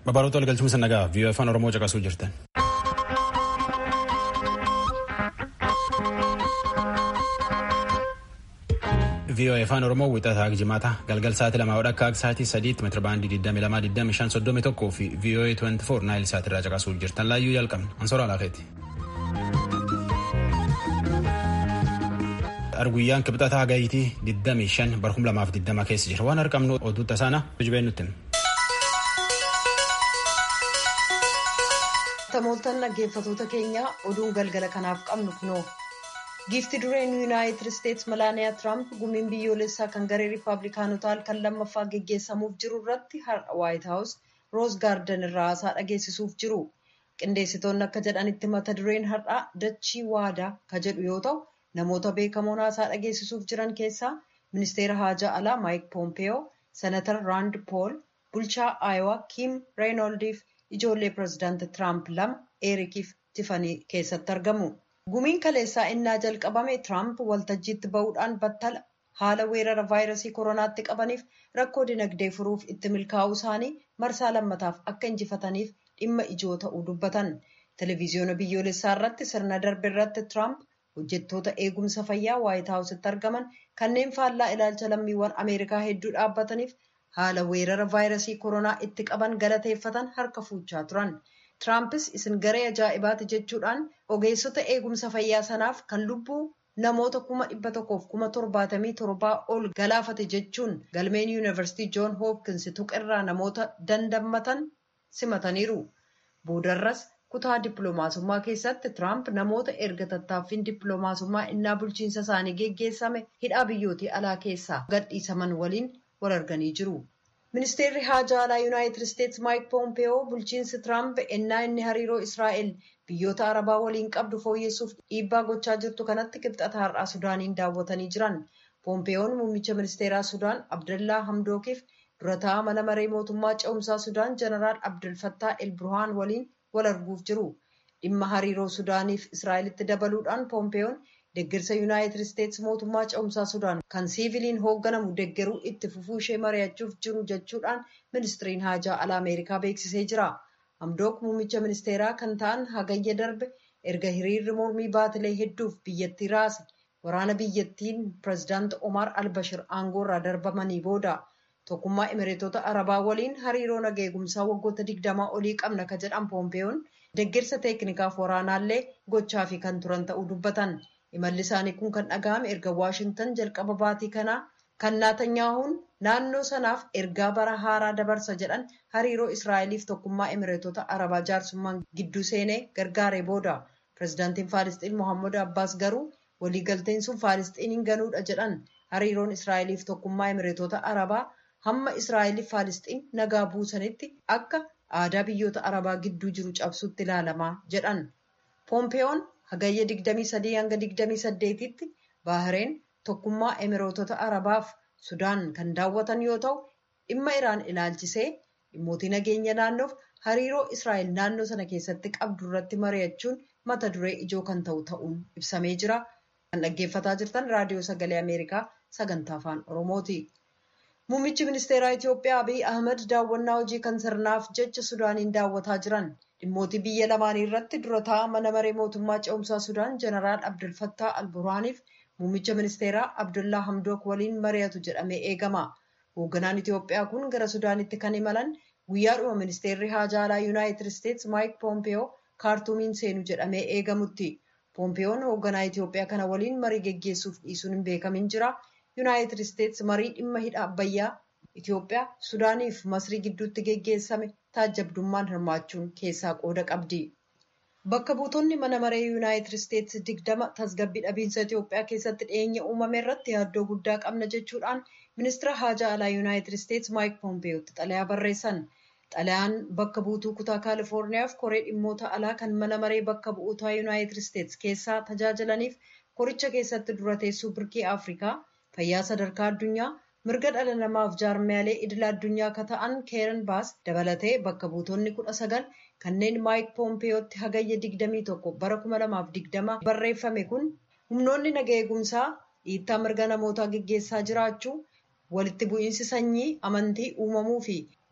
Babaroota waliigalchuun nagaa vii'oo afaan Oromoo caqasuu jirtan. vii'oo afaan Oromoo wixataa jimaata galgal sa'aatii lamaa wadha akka sa'aatii sadiitti meetira baandii 22,25 fi vii'oo 24 naayil sa'aatirraa caqasuu jirtan laayyuu jalqabna ansoora alaaqeeti. Arguyyaan kibxataa gayitii 25 barhum 2020 keessa jira waan argamnu oduu tasaana hojii nutti. Tamooltan dhaggeeffatoota keenya oduun galgala kanaaf qabnu kunoo giifti dureen yuunaayitid isteetsi malaaniyaa tiraamp gumiin biyyoolessaa kan garee riippaabilikaanotaa halkan lammaffaa geggeessamuuf jiru irratti har'a waayit haawus roos gaardan irraa haasaa dhageessisuuf jiru qindeessitoonni akka jedhanitti mata dureen har'aa dachii waadaa ka jedhu yoo ta'u namoota beekamoon haasaa dhageessisuuf jiran keessaa ministeera haajaa alaa maayik poompeyoo senatar raand pool bulchaa aayowaa kiim reenoldiif ijoollee pirezidaanti tiraamp lama eerikiif tifanii keessatti argamu. gumiin kaleessaa innaa jalqabame tiraamp waltajjiitti ba'uudhaan battala haala weerara vaayirasii koronaatti qabaniif rakkoo dinagdee furuuf itti milkaa'uu isaanii marsaa lammataaf akka injifataniif dhimma ijoo ta'uu dubbatan televiziyoona biyyoolessaa irratti sirna darbe irratti tiraamp hojjettoota eegumsa fayyaa waayit haawusitti argaman kanneen faallaa ilaalcha lammiiwwan ameerikaa hedduu dhaabbataniif haala weerara vaayirasii koronaa itti qaban galateeffatan harka fuuchaa turan. Tiraampis isin garee ajaa'ibaati jechuudhaan ogeessota eegumsa fayyaa sanaaf kan lubbuu namoota kuma dhibba tokkoof kuma torbaatamii torbaa ol galaafate jechuun galmeen yuunivarsiitii joon hoopkins tuqirraa namoota dandammatan simataniiru. Boodarras kutaa dippiloomaasummaa keessatti Tiraamp namoota erga tattaaffiin dippiloomaasummaa innaa bulchiinsa isaanii geggeessame hidhaa biyyootii alaa keessaa gadhiisaman waliin wal arganii jiru. Ministeerri haajaa alaa Yuunaayitid Isteetsi Maayik Poompeyoo bulchiinsi Tiraamp ennaa inni hariiroo Israa'el biyyoota Arabaa waliin qabdu fooyyessuuf dhiibbaa gochaa jirtu kanatti kibxata har'aa Sudaaniin daawwatanii jiran. Poompeyoon muummicha ministeeraa Sudaan Abdallaa Hamdookiif dura taa'aa mana maree mootummaa ce'umsaa Sudaan Jeneraal Abdul Fattaa El Burhaan waliin wal arguuf jiru. Dhimma hariiroo Sudaaniif Israa'elitti dabaluudhaan Poompeyoon deeggarsa yuunaayitid isteetsi mootummaa ce'umsaa sudaan kan siiviliin hoogganamu deeggaruu itti fufuu ishee mari'achuuf jiru jechuudhaan ministiriin haajaa alaa ameerikaa beeksisee jira hamdook muummicha ministeeraa kan ta'an hagayya darbe erga hiriirri mormii baatilee hedduuf biyyattii raase waraana biyyattiin pirezidaanti omar albashir aangoorraa darbamanii booda tokkummaa imireetota arabaa waliin hariiroo nageegumsaa waggoota digdamaa olii qabna ka jedhan poompeeyoon deeggarsa teeknikaaf waraanaallee gochaa fi kan turan ta'uu dubbatan. imalli isaanii kun kan dhaga'ame erga waashingtan jalqaba baatii kanaa kan naatanyaahuun naannoo sanaaf ergaa bara haaraa dabarsa jedhan hariiroo israa'eliif tokkummaa imireetota arabaa jaarsummaan gidduu seenee gargaaree booda pirezidaantiin faalisxiin mohammad abbaas garuu waliigalteen sun faalisxiiniin ganuudha jedhan hariiroon israa'eliif tokkummaa imireetota arabaa hamma israa'eliif faalisxiin nagaa buusanitti akka aadaa biyyoota arabaa gidduu jiru cabsutti ilaalamaa jedhan poompeeyoon hagayya 23 hanga 28tti baahireen tokkummaa imireetota arabaaf sudaan kan daawwatan yoo ta'u dhimma iraan ilaalchisee dhimmootii nageenya naannoof hariiroo israa'el naannoo sana keessatti qabdu irratti mari'achuun mata duree ijoo kan ta'u ta'uun ibsamee jira kan dhaggeeffataa jirtan raadiyoo sagalee ameerikaa sagantaa afaan oromooti. muummichi ministeeraa itiyoophiyaa abiy ahmed daawwannaa hojii kan sirnaaf jecha sudaaniin daawwataa jiran. dhimmootii biyya lamaanii irratti dura taa'aa mana maree mootummaa ce'umsaa sudaan jeneraal abdul fattaa alburaaniif muummicha ministeeraa abdullaa hamdook waliin mari'atu jedhamee eegama hoogganaan itiyoophiyaa kun gara sudaanitti kan imalan guyyaadhuma ministeerri haajaa alaa yuunaayitid isteetsi maayik poompeyoo kaartuumiin seenu jedhamee eegamutti poompeyoon hoogganaa itiyoophiyaa kana waliin marii geggeessuuf dhiisuun hin beekamin jira yuunaayitid isteetsi marii dhimma hidha abbayyaa itiyoophiyaa sudaaniif masrii gidduutti geggeessame taajjabdummaan hirmaachuun keessaa qooda qabdi. Bakka buutonni mana maree yuunaayitid isteetsi digdama tasgabbii dhabiinsa Itiyoophiyaa keessatti dhiyeenya uumame irratti yaaddoo guddaa qabna jechuudhaan ministeera haajaa alaa yuunaayitid isteetsi maayik poompeyootti xalayaa barreessan. Xalayaan bakka buutuu kutaa kaalifoorniyaaf koree dhimmoota alaa kan mana maree bakka bu'ootaa yuunaayitid isteetsi keessaa tajaajilaniif koricha keessatti dura teessuu birkii afrikaa fayyaa sadarkaa addunyaa mirga dhala namaaf jaarmiyaalee idila addunyaa akka ta'an keeran baas dabalatee bakka buutonni kudha sagal kanneen maayik poompeyootti hagayya digdamii tokko bara kuma lamaaf digdama barreeffame kun humnoonni naga eegumsaa dhiittaa mirga namootaa geggeessaa jiraachuu walitti bu'iinsi sanyii amantii uumamuu fi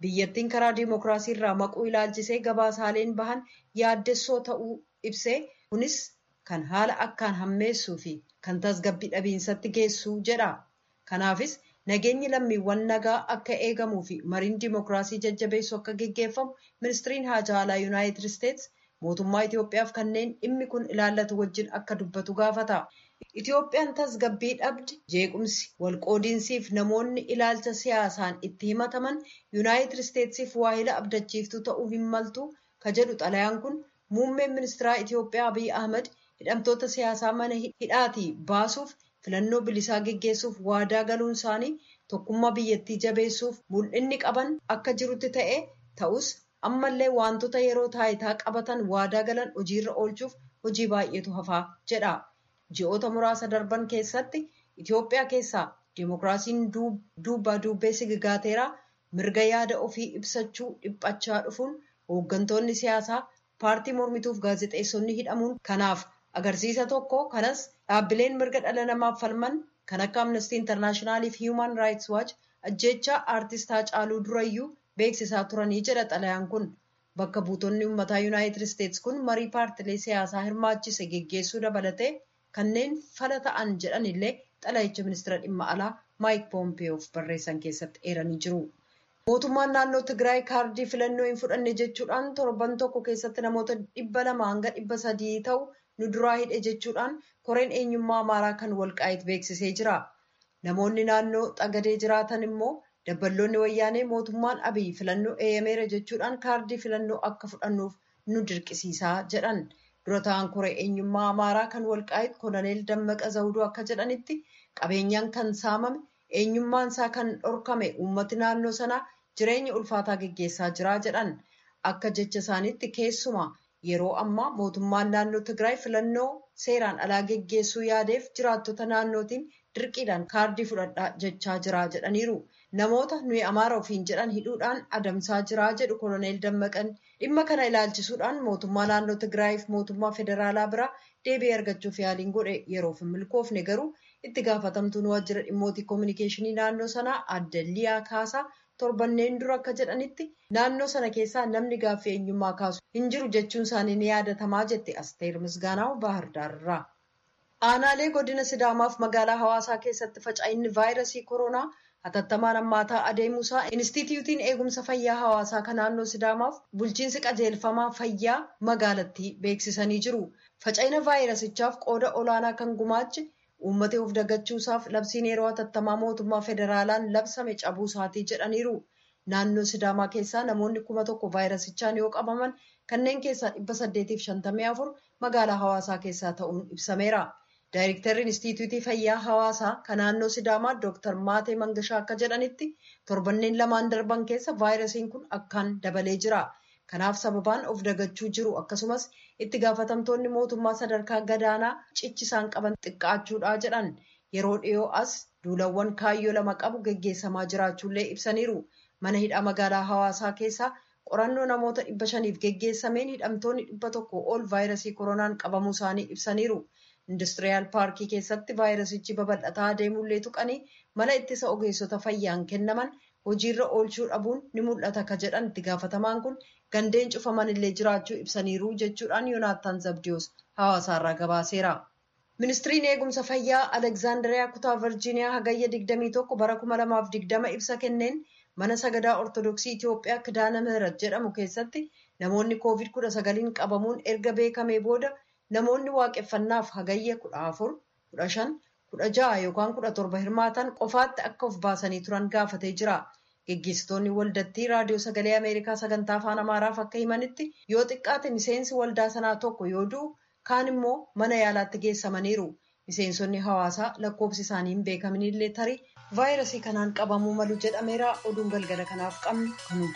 biyyattiin karaa diimokiraasii irraa maquu ilaalchisee gabaasaaleen bahan yaaddessoo ta'uu ibsee kunis kan haala akkaan hammeessuu fi kan tasgabbii dhabiinsatti geessuu jedha. Kanaafis nageenyi lammiiwwan nagaa akka eegamuu fi mariin diimokiraasii jajjabeessu akka geggeeffamu ministiriin haajaa alaa yuunaayitid isteets mootummaa Itoophiyaaf kanneen dhimmi kun ilaallatu wajjin akka dubbatu gaafata. Itoophiyaan tasgabbii dhabde jeequmsi walqoodiinsiif namoonni ilaalcha siyaasaan itti himataman yuunaayitid isteetsiif waahila abdachiiftuu ta'uu hin maltu ka jedhu xalayaan kun muummeen ministeeraa Itoophiyaa Abiy Ahmad hidhamtoota siyaasaa mana hidhaatii baasuuf filannoo bilisaa geggeessuuf waadaa galuun isaanii tokkummaa biyyattii jabeessuuf mul'inni qaban akka jirutti ta'e ta'us ammallee wantoota yeroo taayitaa qabatan waadaa galan hojiirra oolchuuf hojii baay'eetu hafaa jedha. Ji'oota muraasa darban keessatti Itoophiyaa keessaa diimokiraasiin duubaa duubee sigigaateera mirga yaada ofii ibsachuu dhiphachaa dhufuun hooggantoonni siyaasaa paartii mormituuf gaazexeessonni hidhamuun kanaaf agarsiisa tokko kanas dhaabbileen mirga dhala namaaf falman kan akka amnestii intarnaashinaaliif hiiman raayits waach ajjeechaa aartist Haacaaluu Durayyuu beeksisaa turanii jedha xalayaan kun bakka buutonni uummataa yuunaayitid isteets kun marii paartilee siyaasaa hirmaachise geggeessuu dabalatee kanneen fala ta'an jedhan illee xalayicha ministeera dhimma alaa maayik poompiyoof barreessan keessatti eeranii jiru. Mootummaan naannoo Tigraay kaardii filannoo hin fudhanne jechuudhaan torban tokko keessatti namoota dhibba lama hanga dhibba sadii ta'u nu duraa hidhe jechuudhaan koreen eenyummaa amaaraa kan walqaa'it beeksisee jira. Namoonni naannoo xagadee jiraatan immoo dabballoonni wayyaanee mootummaan abiy filannoo eeyyameera jechuudhaan kaardii filannoo akka fudhannuuf nu dirqisiisaa jedhan. dura ta'an koree eenyummaa amaaraa kan walqaa'it koloneel dammaqa zawuduu akka jedhanitti qabeenyaan kan saamame eenyummaan isaa kan dhorkame uummati naannoo sanaa jireenya ulfaataa geggeessaa jira jedhan akka jecha isaaniitti keessumaa yeroo ammaa mootummaan naannoo tigraay filannoo seeraan alaa geggeessuu yaadeef jiraattota naannootiin dirqiidhaan kaardii fudhadhaa jechaa jira jedhaniiru namoota nuyi amaara ofiin jedhan hidhuudhaan adamsaa jira jedhu koloneel dammaqan dhimma kana ilaalchisuudhaan mootummaa naannoo tigraayiif mootummaa federaalaa biraa deebii argachuuf yaaliin godhe yeroof hin milkoofne garuu itti gaafatamtuun waajjira dhimmootii koominikeeshinii naannoo sanaa adde liyaa kaasaa torbanneen dura akka jedhanitti naannoo sana keessaa namni gaaffii eenyummaa kaasu hin jiru jechuun isaanii ni yaadatamaa jette asteer misgaanaa'u baahirdaarraa. aanaalee godina sidaamaaf magaalaa hawaasaa keessatti faca'inni vaayirasii koronaa hatattamaan hammaataa adeemuusaa inistituutiin eegumsa fayyaa hawaasaa kan naannoo sidaamaaf bulchiinsi qajeelfamaa fayyaa magaalattii beeksisanii jiru faca'ina vaayirasichaaf qooda olaanaa kan gumaache uummata of dagachuusaaf labsiin yeroo hatattamaa mootummaa federaalaan labsame cabuusaatii jedhaniiru naannoo sidaamaa keessaa namoonni kuma tokko vaayirasichaan yoo qabaman kanneen keessaa dhibba saddeetiif shantamii afur magaalaa hawaasaa keessaa ta'uun ibsameera. Daayirektarri Inistituutii Fayyaa Hawaasaa kan naannoo Sidaamaa Dr. Maatee Mangashaa akka jedhanitti torbanneen lamaan darban keessa vaayirasiin kun akkaan dabalee jira. Kanaaf sababaan of dagachuu jiru akkasumas itti gaafatamtoonni mootummaa sadarkaa gadaanaa cichisaan qaban xiqqaachuudha jedhan. Yeroo dhiyoo as duulawwan kaayyoo lama qabu geggeessamaa jiraachuullee ibsaniiru. Mana hidhaa magaalaa Hawaasaa keessaa qorannoo namoota dhibba shaniif geggeessameen hidhamtoonni dhibba tokko ol vaayirasii koronaan qabamuu isaanii ibsaniiru. Industiriyaal paarkii keessatti vaayirasichi babal'ataa adeemullee tuqanii mala ittisa ogeessota fayyaan kennaman hojiirra oolchuu dhabuun ni mul'ata ka jedhan itti gaafatamaan kun gandeen cufaman illee jiraachuu ibsaniiru jechuudhaan yoonaattaan zabdiyoos hawaasaarraa gabaaseera. Ministiriin eegumsa fayyaa Alekzaandariyaa kutaa Virjiiniyaa hagayya 21 bara 2020 ibsa kenneen mana sagadaa ortodoksii Itoophiyaa kidaana ምህረት jedhamu keessatti namoonni COVID-19 qabamuun erga beekamee booda namoonni waaqeffannaaf hagayya kudha afur kudha shan kudha ja'a yookaan kudha torba hirmaatan qofaatti akka of baasanii turan gaafatee jira. Geggeessitoonni waldattii raadiyoo sagalee Ameerikaa sagantaa afaan Amaaraaf akka himanitti yoo xiqqaate miseensi waldaa sanaa tokko yoo du'u kaan immoo mana yaalaatti geessamaniiru. Miseensonni hawaasaa lakkoofsi isaanii hin beekaminillee tarii vaayirasii kanaan qabamuu malu jedhameera oduun galgala kanaaf qabnu kanu.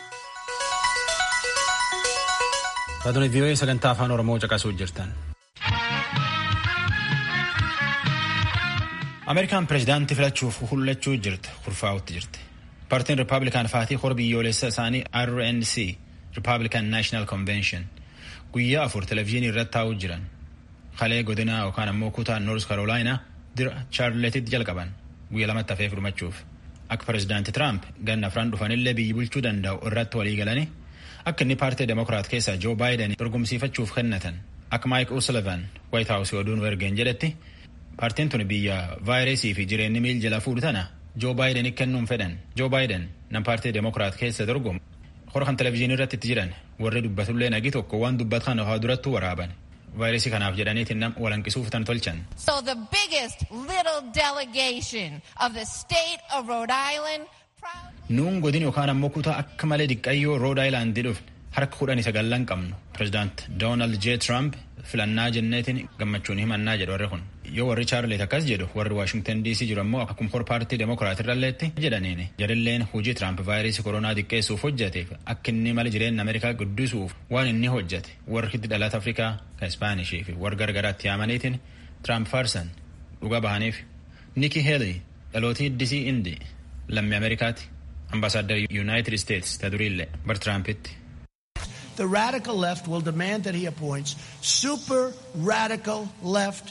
Taatonni vii'oo'ee sagantaa afaan Oromoo caqasuu jirtan. Ameerikaan pireezidaantii filachuuf hullachuu jirti kurfaa'utti jirti. Paartiin Rippaabilikaan faatii hora biyyoolessa isaanii RNC Rippaabilikaan Naashinaal Konvenshin guyyaa afur televezyiinii irratti taa'uu jiran. Kalee godina yookaan ammoo kutaa Noors Karoolaayinaa dira Chaarletitti jalqaban guyyaa lamatti hafee furmachuuf. akka pirezidaanti Tiraamp ganna afran dhufanillee biyyi bulchuu danda'u irratti walii galanii akka inni paartii demokiraat keessaa Joo Baayiden dorgomsiifachuuf kennatan akka Maayik O'Sullivan Waayit Haawusii oduun ergeen jedhetti paartiin tun biyya vaayirasii fi jireenyi miil jala fuudhu tana Joo Baayiden kennuun fedhan. Joo Baayiden nam paartii demokiraat keessa dorgomu hora kan televizyiinii irratti itti jiran warri dubbatullee nagi tokko waan dubbat kana haa durattuu waraaban. vaayirasii kanaaf jedhaniitiin nam walanqisuuf tan tolchan. So the biggest little delegation of the state of Rhode Island. Nuun godin yookaan ammoo kutaa akka malee diqqayyoo Rhode Island dhufne harka kudhanii sagallan qabnu. Pirezidaant Doonaald J. Trump filannaa jenneetiin gammachuun himannaa jedhu warri kun. Yoo warri Chaarlet akkas jedhu warri Waashingtan DC jiru ammoo akkuma hor paartii demokiraat irralleetti jedhaniin jarilleen hojii Tiraamp vaayirasii koronaa xiqqeessuuf hojjeteef akka inni mala jireenya Ameerikaa guddisuuf waan inni hojjete warri hiddi dhalata Afrikaa kan Ispaanishii fi warra gargaraatti yaamaniitiin Tiraamp faarsan dhuga bahaniif. Nikki Haley dhalootii Disii Indi lammii Ameerikaati ambaasaadar Yuunaayitid Isteetsi ta duriillee bar Tiraampitti. The radical left will demand that he appoints super radical left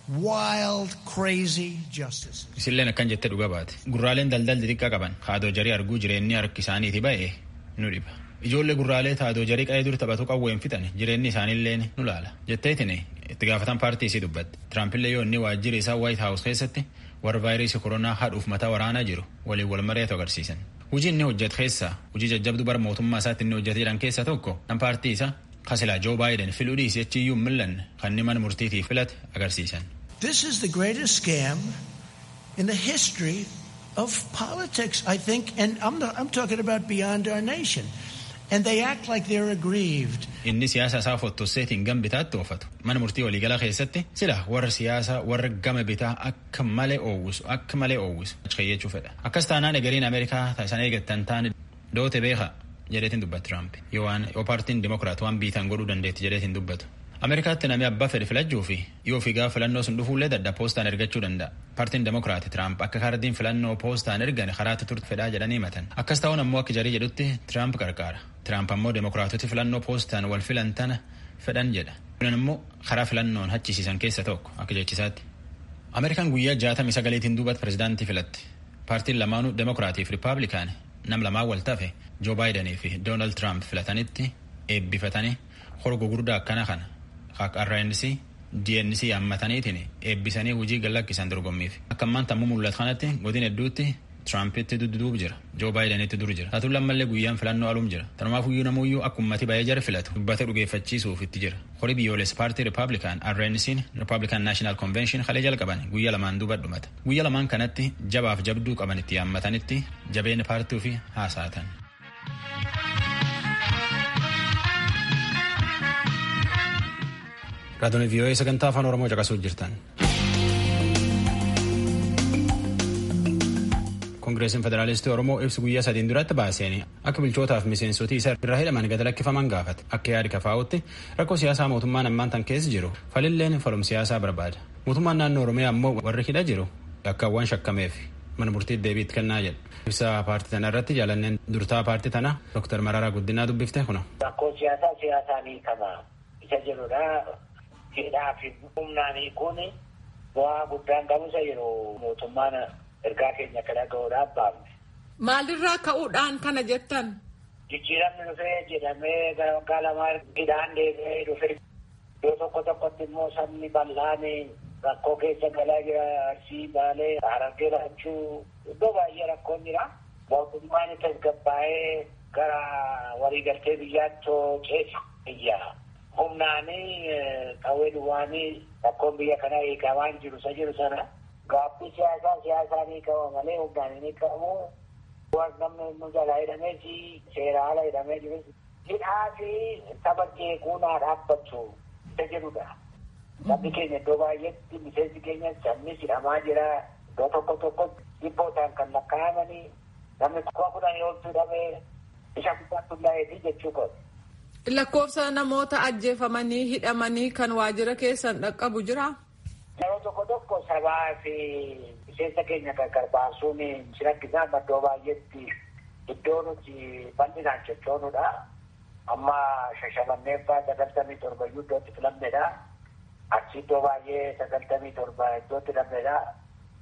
wild, crazy justices. Isilleen akkan jette dhuga baate. Gurraaleen daldalli xiqqaa qaban haadoo jarii arguu jireenyi harki isaaniiti ba'e nu dhiba. Ijoollee gurraalee taadoo jarii qa'ee dur taphatu qawween fixan jireenyi isaaniillee nu laala. Jetteetiin itti gaafatan paartii isii dubbatte. Tiraampiillee yoo inni waajjira isaa White House keessatti warra vaayirasii koronaa haadhuuf mataa waraanaa jiru waliin wal mari'atu agarsiisan. Hujii inni hojjetu keessaa hujii jajjabduu bara mootummaa isaatti inni hojjetee jiran keessaa tokko kan paartii isaa kasilaa Joo Baayiden filuu dhiisee achiyyuu millanne kan inni mana murtiitiif filate agarsiisan. This is the greatest scam in the history of politics, I think, and I'm, not, I'm talking about beyond our nation. And they act like they're aggrieved. Inni siyaasa isaa fottosseetiin gama bitaatti oofatu. Mana murtii waliigalaa keessatti sila warra siyaasaa warra gama bitaa akka malee oowwisu akka malee oowwisu qayyachuu fedha. Akkas taanaan egeriin Ameerikaa taasisan eegattan taane doote beeka jedheetiin dubbatu Tiraamp. Yoo waan yoo paartiin dimokiraat waan biitan godhuu dandeetti jedheetiin dubbatu. Ameerikaatti namni abbaa fedhe filachuu fi yoo figaa filannoo sun dhufuullee dadda poostaan ergachuu danda'a. Paartiin demokiraati Tiraamp akka kaardiin filannoo poostaan ergan karaatti turte fedhaa jedhanii himatan. Akkas ta'uun ammoo akka jarii jedhutti Tiraamp qarqaara. Tiraamp ammoo demokiraatoti filannoo poostaan wal filan tana fedhan jedha. Kunan immoo karaa filannoon hachisiisan keessa tokko akka jechisaatti. Ameerikaan guyyaa jaatamii sagaleetiin duubatti pirezidaantii filatte. Paartiin lamaanuu demokiraatii fi rippaabilikaan nam lamaan wal tafe Joo Baayidanii fi Doonaald Tiraamp filatanitti eebbifatanii hora gurguddaa akkana kana akka RNC DNC yaammataniitiin eebbisanii hojii gallakkisan dorgommiif. Akka ammaan tammuu mul'atu kanatti godin hedduutti Tiraampitti dudduubu jira. Joo Baayidanitti dur jira. Taatuun lammallee guyyaan filannoo aluum jira. Tanumaaf iyyuu namuyyuu akka ummati baay'ee jara filatu dubbata dhugeeffachiisuuf itti jira. Horii biyyoolessa paartii Rippaabilikaan RNC'n Rippaabilikaan Naashinaal Konvenshin kalee jalqaban guyyaa lamaan duuba dhumata. Guyyaa lamaan kanatti jabaaf jabduu qaban itti yaammatanitti jabeenya paartii fi haasa'atan. Raadiyoon VOA sagantaa afaan Oromoo caqasuu jirtan. Koongireesiin Federaalistii Oromoo ibsi guyyaa sadiin duratti baaseen akka bilchootaaf miseensotii isa irraa hidhaman gad lakkifaman gaafate akka yaadi kafaa'utti rakkoo siyaasaa mootummaan ammaan tan keessa jiru falilleen falum siyaasaa barbaada. Mootummaan naannoo Oromiyaa ammoo warri hidha jiru yakkaawwan shakkameef mana murtiitti deebiitti kennaa jedha. Ibsa paartii tana irratti jaalanneen durtaa paartii tana Dr. Mararaa Guddinaa dubbifte kuna. Rakkoo siyaasaa siyaasaan hiikama isa jedhudha. Hidhaa fi humnaanii kun bu'aa guddaan qabusa yeroo mootummaan ergaa keenya akka dhaga'uudhaaf baafne. Maalirraa ka'uudhaan kana jettan? Jijjiiramni dhufee jedhamee gara waggaa lamaa hidhaan deebi'ee dhufe iddoo tokko tokkotti immoo sabni bal'aan rakkoo keessa galaa jira arsii baalee harargee laachuu iddoo baay'ee rakkoon jira. Mootummaan tasgabbaa'ee gara waliigaltee biyyaatti ceesa biyya. Humnaanii qawwee duwwaanii rakkoon biyya kanaa hiikamaan jiru isa jiru sana. Gaaffii siyaasaa siyaasaan hiikama malee humnaan hin hiikamu. Waan namni nu jalaa hidhamee fi seera ala hidhamee jiru. Hidhaa fi saba jeequunaa dhaabbatu isa jedhudha. Sabni keenya iddoo baay'eetti miseensi keenya sabni hidhamaa jira. Iddoo tokko tokko dhibbootaan kan lakkaa'amanii namni kuma kudhanii ol hidhamee isa guddaatti hundaa'eefi jechuu qabu. Lakkoofsa namoota ajjeefamanii hidhamanii kan waajjira keessan dhaqqabu jira. Yeroo tokko tokko sabaa fi miseensa keenya gargar baasuun si rakkisaa iddoo baay'eetti iddoo nuti bal'inaan sochoonudha. Amma shashamanneeffaa sagaltamii torba iyyuu iddootti filamnedha. Achi iddoo baay'ee sagaltamii torba iddootti filamnedha.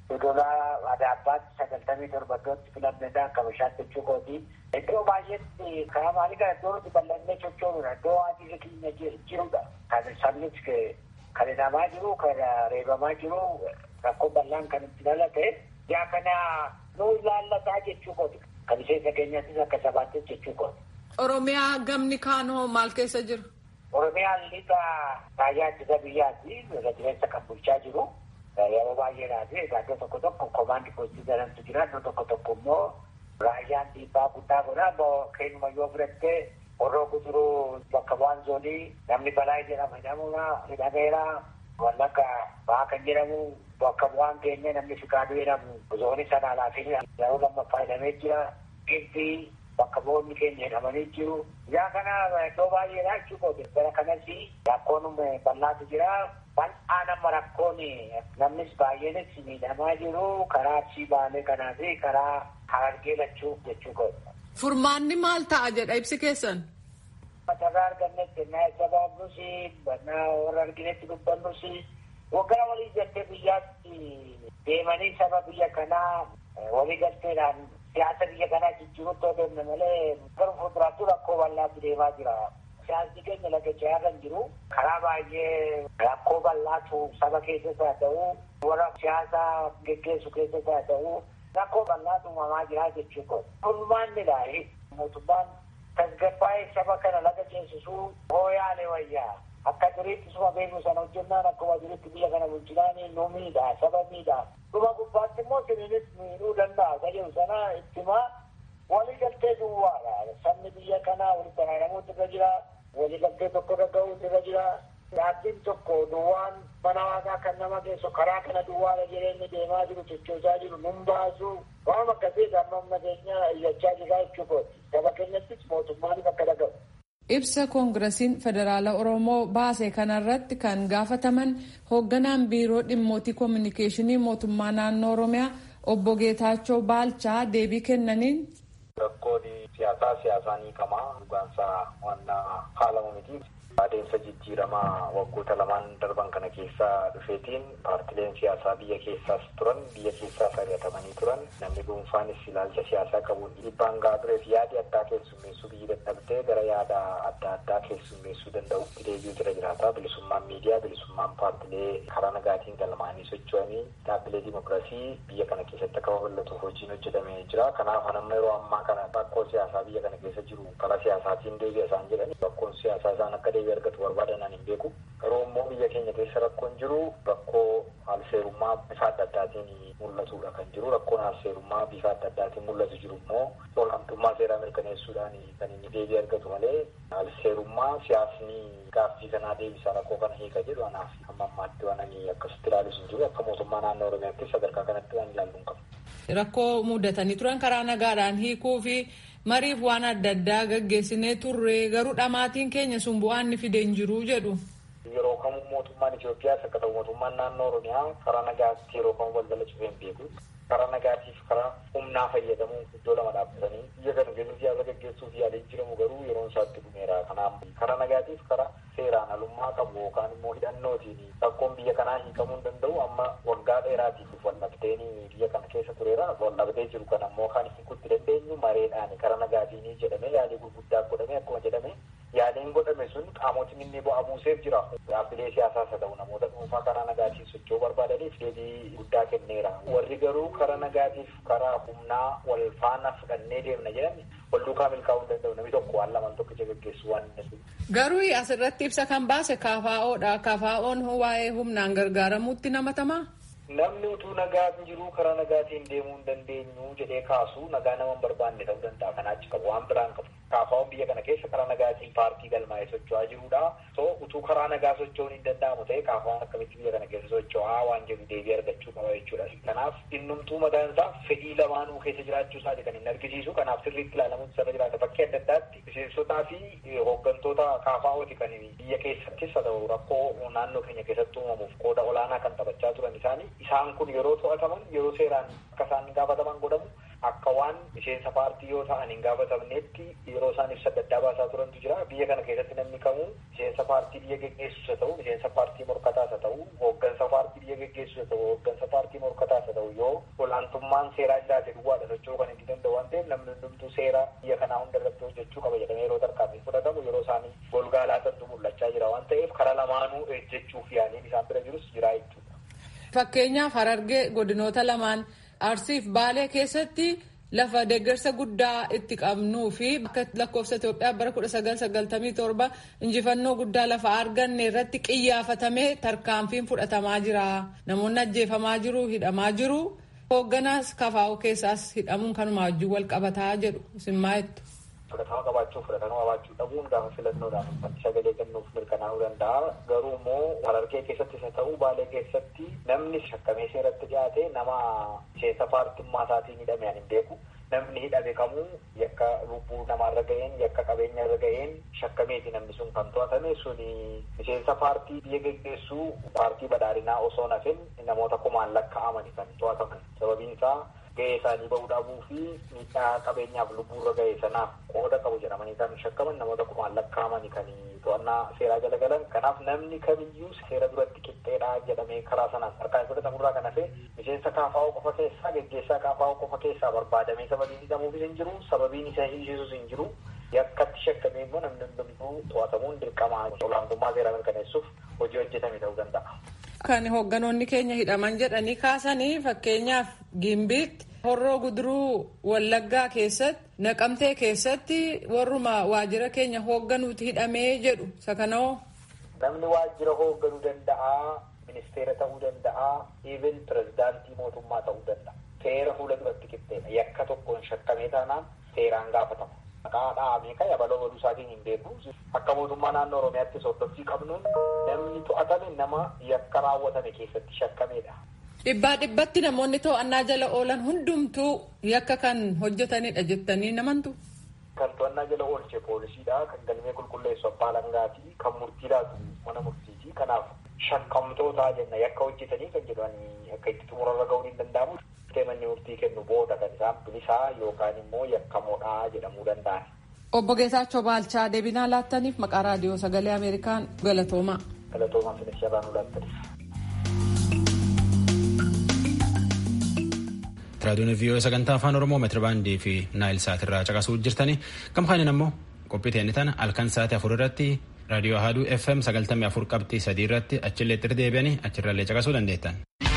Dodolaa Adaabbaatti sagaltamii torbatotti filamnedha akka bishaatti jechuu kooti. Iddoo baay'eetti karaa maalii kana iddoo nuti bal'annee sochoonuudha. Iddoo waantonni keenya jirudha. Kan sabnis kan hidhamaa jiru, kan reebamaa jiru, rakkoo bal'aan kan itti dhalate. Yaa kana nuu ilaallataa jechuu kooti. Kan miseensa keenyattis akka sabaattis jechuu kooti. Oromiyaa gamni kaanoo maal keessa jiru? Oromiyaan lixa raayyaa ittisa biyyaatti irra jireessa kan bulchaa jiru. Yeroo baay'eedhaaf iddoo tokko tokko komaandi poostii jedhamtu jira. Iddoo tokko tokko immoo raayyaan dhiibbaa guddaa godha. Keenuma yoo fudhattee horroo guduruu bakka bu'aan zoonii namni balaa jedhama jedhamuna hidhameera. Wallagga ba'aa kan jedhamu bakka bu'aan keenya namni fikaaduu jedhamu zoonii sana alaafin yeroo lammaffaa hidhamee jira. Gibbii bakka bu'oonni keenya hidhamanii jiru. Yaa kana iddoo baay'eedha jechuudha. Bara kanas rakkoon bal'aatu jira. Bal'aa nama rakkoon namnis baay'eenis miidhamaa jiru karaa arsii baalee kanaa fi karaa harargee lachuuf jechuu godha. Furmaanni maal ta'a jedha ibsi keessan? Matarraa argannetti naa isa baafnus naa warra arginetti dubbannus waggaa walii galtee biyyaatti deemanii saba biyya kanaa walii galteedhaan siyaasa biyya kanaa jijjiirutti odeemne malee gara fuulduraatti rakkoo bal'aatti deemaa jira. Siyaasni keenya lagachaa kan jiru karaa baay'ee rakkoo bal'aatu saba keessas haa ta'u warra siyaasa geggeessu keessas haa ta'u rakkoo bal'aatu uumamaa jira jechuudha. Furmaannidha mootummaan tasgabbaa'ee saba kana laga ceesisuu hooyaalee wayyaa akka duriitti suma beeknu sana hojjennaan akkuma duriitti biyya kana bulchinaanii nu miidha saba miidha. Dhuma gubbaatti immoo siniinis miidhuu danda'a jedhu sana ittimaa walii galtee duwwaadha. Sabni biyya kanaa walitti araaramuutu irra jira. Walii galtee tokko irra ga'uutu irra jira. Dhaabbiin tokko duwwaan mana waaqaa kan nama geessu karaa kana duwwaadha jireenyi deemaa jiru sochoosaa jiru nun baasu waan akkasii amma humna keenya iyyachaa jira jechuudha. Saba keenyattis mootummaanis akka dhagahu. Ibsa koongirasiin federaala Oromoo baase kanarratti kan gaafataman hoogganaan biiroo dhimmootii koominikeeshinii mootummaa naannoo Oromiyaa obbo Geetaachoo Baalchaa deebii kennaniin. Rakkoon siyaasaa siyaasaan hiikamaa dhugaansaa waan haalamu miti. Adeemsa jijjiiramaa waggoota lamaan darban kana keessa dhufeetiin paartileen siyaasaa biyya keessaas turan biyya keessaas ari'atamanii turan namni dhuunfaanis ilaalcha siyaasaa qabuun dhiibbaan gahaa tureef yaadi addaa keessummeessuu biyyi dadhabdee gara yaada adda addaa keessummeessuu danda'utti deebi'uutu irra jiraata. Bilisummaan miidiyaa, bilisummaan paartilee karaa nagaatiin galmaanii socho'anii dhaabbilee dimokiraasii biyya kana keessatti akka babal'atuuf hojiin hojjetamee jira. Kanaaf hanamma yeroo ammaa kana rakkoo siyaasaa biyya kana keessa jiru karaa siyaasaatiin deebi'a isaan jedhani rakkoon siyaasaa isaan akka deebi'e argatu barbaadan hin beeku. Garuu immoo biyya keenya keessa rakkoon jiru rakkoo haalseerummaa bifa adda addaatiin mul'atudha kan jiru. Rakkoon haalseerummaa bifa adda addaatiin mul'atu jiru immoo olaantummaa seeraa mirkaneessuudhaan kan inni deebi'e argatu malee haalseerummaa siyaasni gaaffii kanaa deebisaa rakkoo kana hiika jedhu anaaf amma ammaatti waan ani akkasitti ilaalus hin jiru. Akka mootummaa naannoo Oromiyaatti sadarkaa kanatti waan ilaallu hin qabu. Rakkoo mudatanii turan karaa nagaadhaan hiikuu fi mariif waan adda addaa gaggeessinee turre garuu dhamaatiin keenya sun bu'aan inni fide hin jiru jedhu. Yeroo kamuu mootummaan Itoophiyaas akka ta'u mootummaan naannoo Oromiyaa karaa nagaatti yeroo kamuu balbala cufee hin beeku. Karaa nagaatiif karaa humnaa fayyadamuu iddoo lama dhaabbatanii biyya kana gadi siyaasa gaggeessuuf yaalee jiramu garuu yeroon isaatti dhumeera. Kanaaf karaa nagaatiif karaa seeraan alummaa qabu yookaan immoo hidhannootiin rakkoon biyya kanaa hiikamuu hin danda'u amma waggaa dheeraatiif waldhabdeen biyya kana keessa tureera. Waldhabdee jiru kana immoo kan hiikutti dandeenyu mareedhaan karaa nagaatiin jedhamee yaalii gurguddaa godhamee akkuma jedhame yaaliin godhame sun qaamotni inni bu'aa buuseef jira. Dhaabbilee siyaasaas haa ta'u namoota dhuunfaa karaa nagaatiin socho'uu barbaadaniif deebii guddaa kenneera. Warri garuu karaa nagaatiif karaa humnaa wal faana fudhannee deemna jedhame wal duukaa milkaa'uu hin danda'u namni tokko waan lamaan tokkicha gaggeessu waan hin Garuu asirratti ibsa kan baase KFO'dha. KFO'n waa'ee humnaan gargaaramuutti namatamaa? Namni utuu nagaa jiru karaa nagaatiin deemuu hin dandeenyu jedhee kaasu nagaa nama hin barbaanne ta'uu danda'a. Kanaa achi qabu waan biraan qabu. KFO'n biyya kana keessa karaa nagaatiin paartii galmaa'ee socho'aa jirudha. So utuu karaa nagaa socho'uun hin danda'amu ta'e KFO'n akkamitti biyya kana keessa socho'aa waan jedhu deebii argachuu qaba jechuudha. Kanaaf innumtuu mataan isaa fedhii lamaanuu keessa jiraachuu isaati kan hin argisiisu. Kanaaf sirriitti ilaalamuun sirra jiraata. Bakkee adda addaatti miseensotaa fi hooggantoota KFO'ti kan biyya keessattis haa ta'u rakkoo naannoo keenya keessatti uumamuuf qooda olaanaa kan taphachaa turan isaanii isaan kun yeroo to'ataman yeroo seeraan akka isaan gaafataman godhamu akka waan miseensa paartii yoo ta'an hin gaafatamnetti yeroo isaan ibsa adda addaa baasaa turantu jira biyya kana keessatti namni kamuu miseensa paartii biyya geggeessus haa ta'u miseensa paartii morkataas haa ta'u hooggansa paartii biyya geggeessu haa ta'u hooggansa paartii morkataas haa ta'u yoo olaantummaan seeraa jiraate duwwaadha socho'uu kan inni danda'u waan ta'eef namni hundumtuu seera biyya kanaa hunda irratti hojjechuu qaba jedhamee yeroo tarkaanfii fudhatamu yeroo isaanii golgaa laatantu mul'achaa jira waan ta'eef karaa lamaanuu ejjechuuf yaaliin isaan bira jirus jira jechuudha. Fakkeenyaaf Harargee godinoota lamaan Arsiif Baalee keessatti lafa deeggarsa guddaa itti qabnuu fi akka lakkoofsa Itoophiyaa bara kudha sagal sagaltamii torba injifannoo guddaa lafa arganne irratti xiyyaafatamee tarkaanfiin fudhatamaa jira. Namoonni ajjeefamaa jiru, hidhamaa jiru. Hoogganaas kafaa'u keessaas hidhamuun kanuma wajjin wal qabataa jedhu isin maa'ettu. fudhatama qabaachuu fudhatama qabaachuu dhabuun gaafa filannoodhaan uummanni sagalee kennuuf mirkanaa'uu danda'a. Garuu immoo Harargee keessattis haa ta'u Baalee keessatti namni shakkamee seeratti dhiyaate nama miseensa paartummaa isaatiin hidhame ani hin beeku. Namni hidhame kamuu yakka lubbuu namaarra ga'een yakka qabeenya irra ga'een shakkameeti namni sun kan to'atame suni miseensa paartii biyya geggeessuu paartii badhaadhinaa osoo nafin namoota kumaan lakkaa'amani kan to'ataman sababiin isaa ga'ee isaanii bahuu dhabuu fi miidhaa qabeenyaaf lubbuurra ga'e sanaaf qooda qabu jedhamanii kan shakkaman namoota kumaan lakkaa'amani kan to'annaa seeraa jala galan kanaaf namni kamiyyuu seera duratti qixxeedhaa jedhamee karaa sanaan harkaan fudhatamurraa kan hafe miseensa kaafaa'oo qofa keessaa geggeessaa kaafaa'oo qofa keessaa barbaadamee sababiin hidhamuufis hin jiru sababiin isa hiisisus hin jiru yakkatti shakkamee immoo namni hundumtuu to'atamuun dirqama olaantummaa seeraa mirkaneessuuf hojii hojjetame ta'uu danda'a. Kan hoogganoonni keenya hidhaman jedhanii kaasanii fakkeenyaaf Gimbiitti horroo guduruu Wallaggaa keessatti Naqamtee keessatti warruma waajjira keenya hoogganuuti hidhamee jedhu sakanoo. Namni waajjira hoogganuu danda'a, ministeera ta'uu danda'a, even pirezidaantii mootummaa ta'uu danda'a. Seera fuula duratti qixxeedha. Yakka tokkoon shakkamee taanaan seeraan gaafatama. Maqaa dhahamee kan yabaloo godhuu isaatiin hin beeku. Akka mootummaa naannoo Oromiyaatti hordoffii qabnuun namni to'atame nama yakka raawwatame keessatti shakkameedha. Dhibbaa dhibbatti namoonni to'annaa jala oolan hundumtuu yakka kan hojjetanidha jettanii namantu. Kan to'annaa jala oolche poolisiidha. Kan galmee qulqulleessu abbaa langaati. Kan murtii laatu mana murtiiti. Kanaaf shakkamtoota jenna yakka hojjetanii kan jedhanii akka itti xumurarra ga'uun hin danda'amu. Manni murtii kennu booda kan isaan bilisaa yookaan immoo yakkamoodha jedhamuu danda'an. Obbo Geetaachoo Baalchaa deebinaa laattaniif maqaa raadiyoo sagalee Ameerikaan galatoomaa. Galatoomaa finis jabaanuu laattaniif. Raadiyoon vii'oo sagantaa afaan Oromoo meetirabaandii fi naayil saatirraa caqasuu jirtanii kam kaaniin ammoo qophii teenya tana halkan sa'aatii afur irratti raadiyoo Ahaduu FM sagaltamii afur qabxii sadii irratti achillee itti deebi'anii achirrallee caqasuu dandeettan.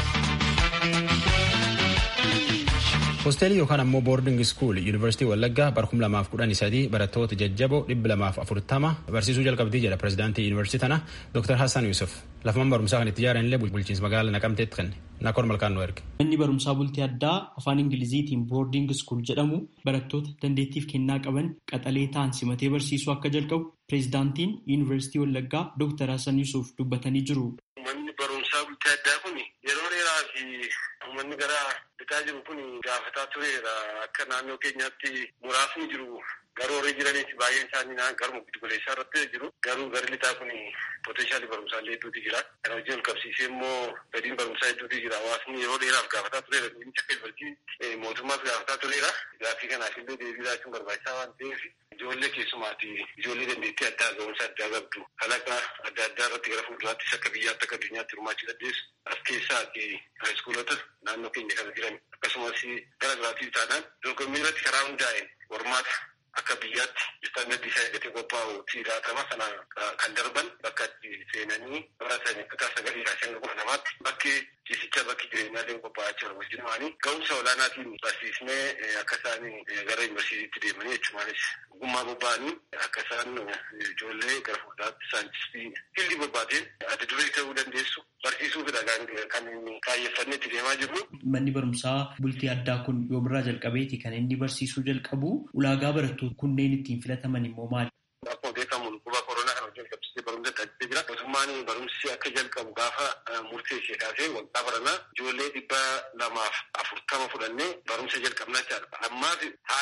Hoosteelii yookaan ammoo boording skuul yuunivarsiitii Wallaggaa bara kuma lamaaf kudhanii sadii barattoota jajjaboo dhibba lamaaf afurtama barsiisuu jalqabdii jedha pirezidaantii yuunivarsiitii tana Dr. Hassan Yusuf. Lafa barumsaa kan itti ijaaran illee bulchiinsa magaalaa naqamteetti kenne. Nakoor malkaan nu erge. Manni barumsaa bultii addaa afaan Ingiliziitiin boording skuul jedhamu barattoota dandeettiif kennaa qaban qaxalee ta'an simatee barsiisuu akka jalqabu pirezidaantiin yuunivarsiitii Wallaggaa Dr. Hassan Yusuf dubbatanii jiru. Manni barumsaa bultii addaa kun yeroo dheeraa fi uummanni gara bitaa jiru kun gaafataa tureera akka naannoo keenyaatti muraasni jiru garuu horii jiraniiti baay'een isaanii garuma giddugaleessaa irratti jiru garuu garri lixaa kun potenshaali barumsaallee hedduutu jira kana wajjin ol qabsiisee immoo gadiin barumsaa hedduutu jira hawaasni yeroo dheeraaf gaafataa tureera inni akka yuunivarsiitii mootummaas gaafataa tureera gaaffii kanaaf illee deebii laachuun barbaachisaa waan ta'eef ijoollee keessumaati ijoollee dandeettii addaa ga'umsa addaa qabdu kalaqa adda addaa irratti gara fuulduraattis akka biyyaatti akka addunyaatti hirmaachuu dandeessu as keessaati haayiskuulota naannoo keenya kana jiran akkasumas gara biraatti taanaan dorgommii irratti karaa hundaa'een hormaata akka biyyaatti istaandardii isaa eeggatee qophaa'u siiraatama sana kan darban bakka itti seenanii baratan kutaa sagalii irraa hanga kudha namaatti bakki ciisicha bakki jireenyaallee qophaa'aa jiran wajjin ma'anii ga'umsa olaanaatiin barsiisnee akka isaan gara yuunivarsiitiitti deemanii jechumaanis ogummaa bobba'anii akka isaan ijoollee gara fuulduraatti saayintistii hilli barbaadeen adda duree ta'uu dandeessu barsiisuufidha kan kaayyeffannee itti deemaa jirru. Manni barumsaa bultii addaa kun yoomirraa jalqabeeti kan inni barsiisuu jalqabu ulaagaa barattoota kunneen ittiin filataman immoo maali? Akkuma beekamu dhukkuba koronaa kana wajjin qabsiisee barumsa taasisee jira. Mootummaan barumsi akka jalqabu gaafa murteessee kaasee waggaa baranaa ijoollee dhibba lamaaf afurtama fudhannee barumsa jalqabnaa jira. Ammaaf haala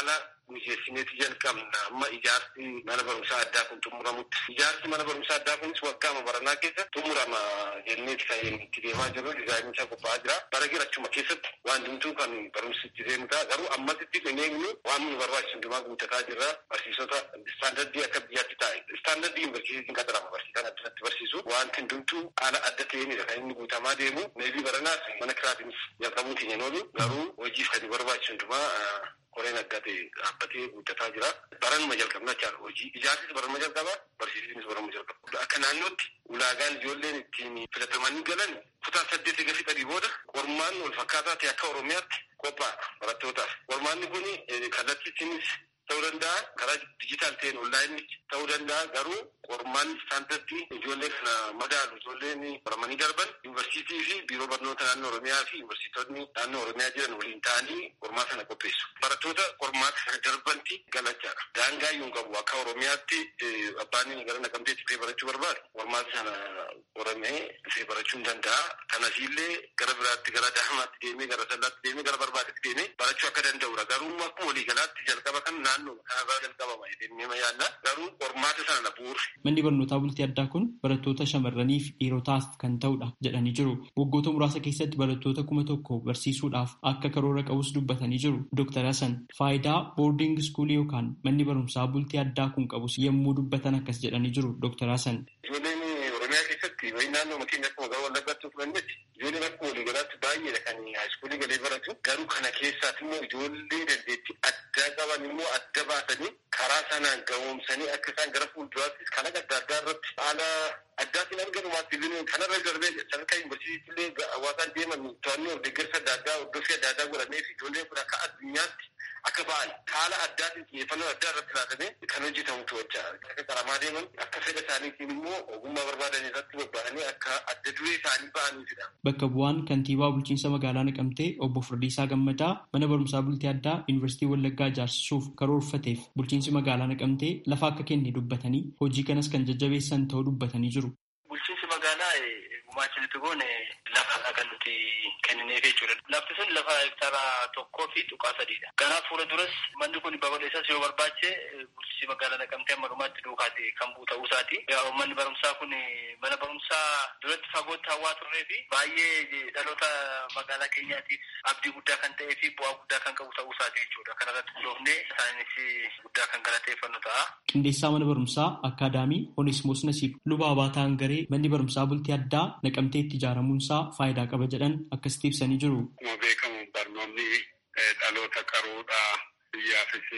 mijeessineeti jalqabna amma ijaarsi mana barumsaa addaa kun xumuramutti. Ijaarsi mana barumsaa addaa kunis waggaama baranaa keessa xumurama jenneeti kan itti deemaa jiru dizaayiniin isaa qophaa'aa jira. Bara jirachuma keessatti waan hundumtuu kan barumsi itti deemu ta'a garuu ammasitti hin eegnu waan nu barbaachisu hundumaa guuttataa jirra barsiisota istaandardii akka biyyaatti taa'e. Istaandardii yuunivarsiitiin qaxarama barsiisan addatti barsiisu wanti hundumtuu haala adda ta'eenidha kan inni guutamaa deemu. Meebii baranaas mana kiraatiinis jalqabuun keenya noolu garuu hojiif kan barbaachisu hundumaa koreen adda ta'e dhaabbatee guddataa jira. Baranuma jalqabna jechaadha hojii. Ijaarsis baranuma jalqaba, barsiisnis baranuma jalqaba. Akka naannootti ulaagaan ijoolleen ittiin filatamanii galan kutaa saddeet eega fixanii booda qormaanni wal fakkaataa ta'e akka Oromiyaatti qophaa'edha barattootaaf. Qormaanni kun kallattiinis ta'uu danda'a karaa dijitaal ta'een onlaayinii ta'uu danda'a garuu qormaanni istaandardii ijoollee kana madaalu ijoolleen baramanii darban yuunivarsiitii fi biiroo barnoota naannoo oromiyaa fi yuunivarsiitonni naannoo oromiyaa jiran waliin ta'anii qormaata sana qopheessu. Barattoota qormaata sana darbanti galachaadha. Daangaa iyyuu hin qabu akka oromiyaatti abbaan gara naqamteetti dhufee barachuu barbaadu qormaata sana qoramee dhufee barachuu hin danda'a. Kanasiillee gara biraatti gara daahmaatti deemee gara sallaatti deemee gara barbaadetti deemee barachuu akka danda'udha. Garuu akkuma waliigalaatti jalqaba kan naannoo kanarraa jalqabama jedhee yaadna. Garuu qormaata sana bu'uura. Manni barnootaa bultii addaa kun barattoota shamarranii fi dhiirotaaf kan ta'udha jedhanii jiru. Waggoota muraasa keessatti barattoota kuma tokko barsiisuudhaaf akka karoora qabus dubbatanii jiru. Dr. Hassan faayidaa boordiing iskuulii yookaan manni barumsaa bultii addaa kun qabus yommuu dubbatan akkas jedhanii jiru. Dr. Hassan. Ijoolleen Oromiyaa keessatti wayi naannoo keenya akkuma gara wallaggaatti fudhannetti ijoolleen akka waliigalaatti baay'eedha kan haayiskuulii galee baratu. Garuu kana keessaas immoo ijoollee dandeettii addaa qaban immoo adda baasanii karaa sanaan gahoomsanii akka isaan gara fuulduraattis kan adda addaa irratti haala addaatiin argamumaatti illee kanarra darbee sadarkaa yuunivarsiitiitti illee hawaasaan deeman to'annoo deeggarsa adda addaa hordofii adda addaa godhamee fi ijoolleen kun akka addunyaatti akka ba'an haala addaatiin xiyyeeffannoo addaa irratti laatamee kan hojjetamutu wajjaa akka qaramaa deeman akka fedha isaaniitiin immoo ogummaa barbaadan irratti bobba'anii akka adda duree isaanii ba'aniifidha. Bakka bu'aan kantiibaa bulchiinsa magaalaa Naqamtee obbo Firdiisaa Gammadaa mana barumsaa bultii addaa Yuunivarsiitii Wallaggaa ijaarsisuuf karoorfateef bulchiinsi magaalaa Naqamtee lafa akka kenne dubbatanii hojii kanas kan jajjabeessan ta'uu dubbatanii jiru. Bulchiinsi magaalaa gumaacha nuti goone lafa kan nuti kennineef jechuudha. Lafti sun lafa hektaara tokkoo fi tuqaa sadiidha. Kanaaf fuula duras manni kun babal'isas yoo barbaache bulchiinsi magaalaa naqamtee amma dhumaatti duukaati kan bu'u ta'uu isaati. Manni barumsaa kun mana barumsaa duratti fagootti hawaa turree fi baay'ee dhaloota magaalaa keenyaatiif abdii guddaa kan ta'ee fi bu'aa guddaa kan qabu ta'uu isaati jechuudha. Kanarratti hundoofnee isaanis guddaa kan galateeffannu ta'a. Qindeessaa mana barumsaa Akaadaamii Oneesimoos Nasiib Lubaa Baataa Hangaree manni barumsaa bultii addaa naqamteetti ijaaramuunsaa faayidaa qaba jedhan akkasitti ibsanii jiru. Akkuma beekamu barnoonni dhaloota qaruudhaa biyyaafis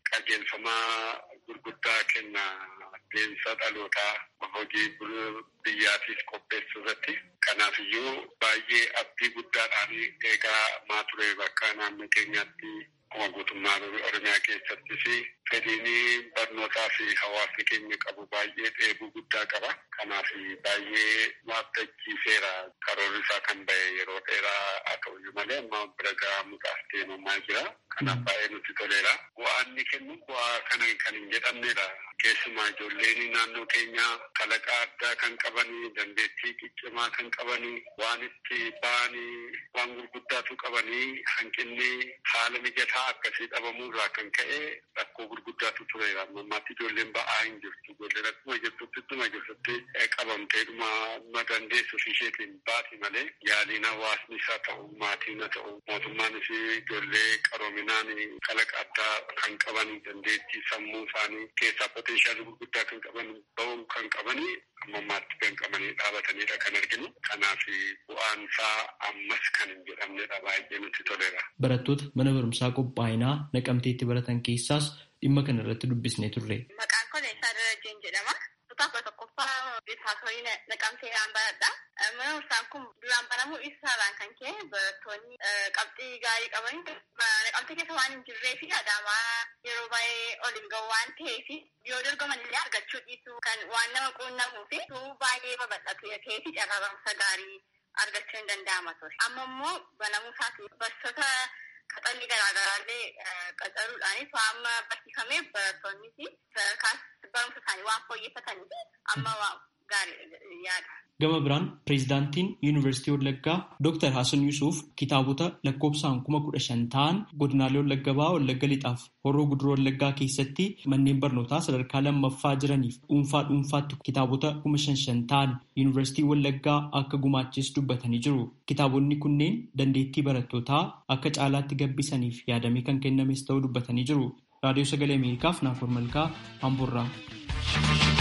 qajeelfamaa gurguddaa kenna deemsa dhalootaa hojii biyyaatiif qopheessuu irratti. Kanaaf iyyuu baay'ee abdii guddaadhaan eegaa maa ture bakka naannoo keenyaatti akkuma guutummaa Oromiyaa keessattis fedhiin barnootaa fi hawaasni keenya qabu baay'ee dheebuu guddaa qaba. Kanaaf baay'ee waabdachiiseera karoorri isaa kan ba'e yeroo dheeraa haa ta'uyyuu malee amma bira gahamuudhaaf deemamaa jira. Kanaaf baay'ee nutti toleera. Bu'aa inni kennu bu'aa kana kan hin jedhamnedha. Keessumaa ijoolleen naannoo keenyaa kalaqa addaa kan qabanii dandeettii ciccimaa kan qabanii waan itti ba'anii waan gurguddaatu qabanii hanqinni haala mijataa akkasii dhabamuurraa kan ka'e rakkoo gurguddaatu tureera. Ammaatti ijoolleen ba'aa hin jirtu. Ijoolleen akkuma jirtutti ittuma jirtutti qabamteedhuma ma dandeessu isheetiin baati malee yaaliin hawaasni isaa ta'u maatiin haa ta'u mootummaanis ijoollee qaroominaan kalaqa addaa kan qabanii dandeettii sammuu isaanii keessaa poteenshaalii gurguddaa kan qaban ba'uu kan qabanii ammammaatti kan qabanii dhaabatanidha kan arginu. Kanaaf bu'aan isaa ammas kan hin jedhamnedha baay'ee nutti toleera. Barattoota mana barumsaa qophaa'inaa naqamteetti baratan keessaas dhimma kana irratti dubbisnee turre. Maqaan kun Eessaa Darajeen jedhama. Kutaa tokkoffaa biifaasorii naqamtee dhaan baradha. Mana barumsaan kun duraan banamuu isaarraan kan ka'e barattoonni qabxii gaarii qabanii naqamtee keessa waan hin jirree fi adaamaa yeroo baay'ee ol hin gahu waan ta'eef yoo dorgoman illee argachuu dhiisuu kan waan nama quunnamuu fi baay'ee babal'atu ta'ee fi carraa barumsa gaarii argachuu hin danda'ama ture. Amma immoo banamuu isaati barsiisota qaxalli garaagaraallee qacaruudhaanis amma barsiifamee barattoonnis sadarkaa barumsa isaanii waan fooyyeffataniif amma gaariidha yaada. Gama biraan pireezidaantiin Yuunivarsiitii Wallaggaa Dr. Hasan Yusuuf kitaabota lakkoofsaan kuma kudha shan ta'an godinaalee Wallagga Bahaa, Wallagga Lixaaf Horroo Guduroo Wallaggaa keessatti manneen barnootaa sadarkaa lammaffaa jiraniif dhuunfaa dhuunfaatti kitaabota kuma shan shan ta'an Yuunivarsiitii Wallaggaa akka gumaachis dubbatanii jiru. Kitaabonni kunneen dandeettii barattootaa akka caalaatti gabbisaniif yaadamee kan kennames ta'uu dubbatanii jiru. Raadiyoo Sagalee Ameerikaaf Naafor Malkaa Amboorraa.